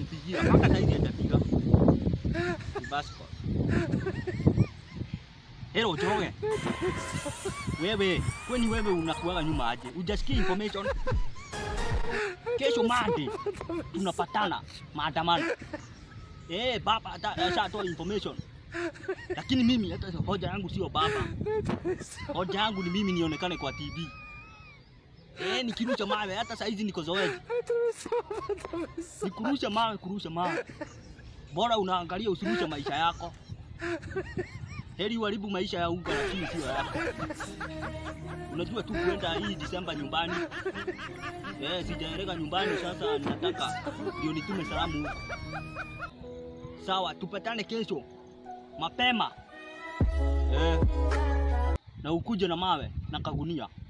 nampigia mpaka saizi hajapiga. Ni Basco. Hello Joroge. Wewe, kwani wewe unakuaga nyuma aje? Hujasikia information? Kesho Monday tunapatana maandamano. Eh, baba ata- ashatoa information. Lakini mimi hata hoja yangu sio baba. Hoja yangu ni mimi nionekane kwa TV. Eh, nikirusha mawe hata saizi niko zoezi. Nikurusha mawe, kurusha mawe. Bora unaangalia usirushe maisha yako. Heri uharibu maisha ya unga lakini sio yako. Unajua tu kwenda hii Disemba nyumbani. Eh, sijaeleka nyumbani sasa nataka ndio nitume salamu huko. Sawa, tupatane kesho mapema. Eh. Na ukuje na mawe na kagunia.